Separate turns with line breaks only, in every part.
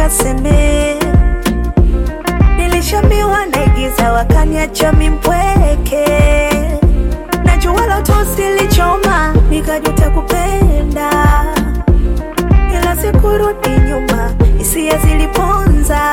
nikaseme. Nilishambiwa naigiza, wakaniacha mimpweke. Najua loto silichoma, nikajuta kupenda, ila sikurudi nyuma, hisia ziliponza.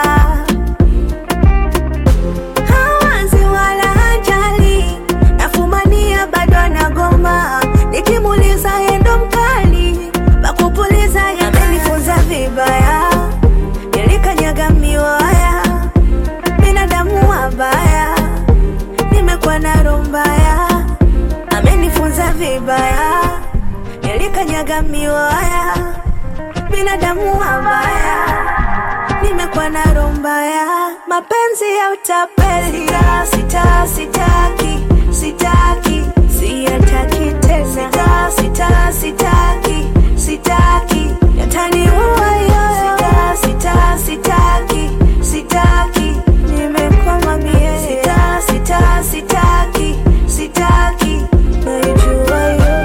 Hawazi wala hajali, nafumania bado anagoma, nikimuuliza endo mkali, pakupuliza yamenifunza vibaya, nilikanyaga miwaya, binadamu wabaya, nimekuwa na roho mbaya, amenifunza vibaya, nilikanyaga miwaya, binadamu wabaya nimekuwa na roho mbaya, mapenzi ya utapeli, sita, sita, sitaki, sitaki, siyataki tena, sita, sita, sitaki, sitaki, yataniua yoyo, sita, sita, sitaki, sitaki, nimekwama mie, sita, sita, sitaki, sitaki, naijua yo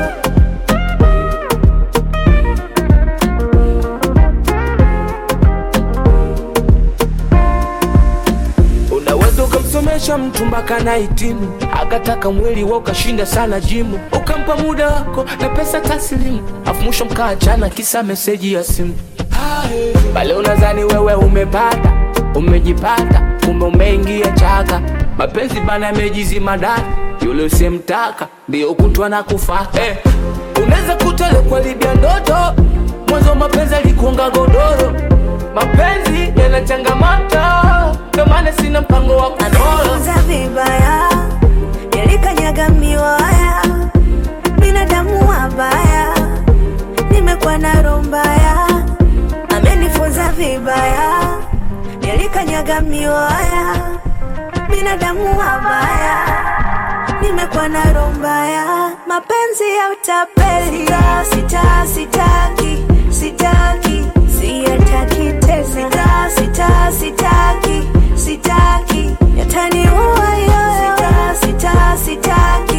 Unaweza ukamsomesha mtu mpaka na hitimu, akataka mwili wa ukashinda sana jimu, ukampa muda wako na pesa taslimu, afu mwisho mkaachana kisa meseji ya simu. Pale unadhani wewe umepata, umejipata, kumbe umeingia chaka. Mapenzi bana yamejizima ndani, yule usemtaka ndio kutwa na kufa. Eh, unaweza kutale kwa libya ndoto, mwanzo mapenzi alikuonga godoro. Mapenzi yana changamoto, ndio maana sina mpango wa kufolo.
Amenifunza vibaya, nilikanyaga miwaya, binadamu wabaya, nimekuwa na roho mbaya. Amenifunza vibaya, nilikanyaga miwaya, binadamu wabaya, nimekuwa na roho mbaya, mapenzi ya utapeli, sita, sita, sitaki, sitaki, siyataki tena, sita, sita, sitaki, sitaki, yataniua yoyo, sita, sita, sitaki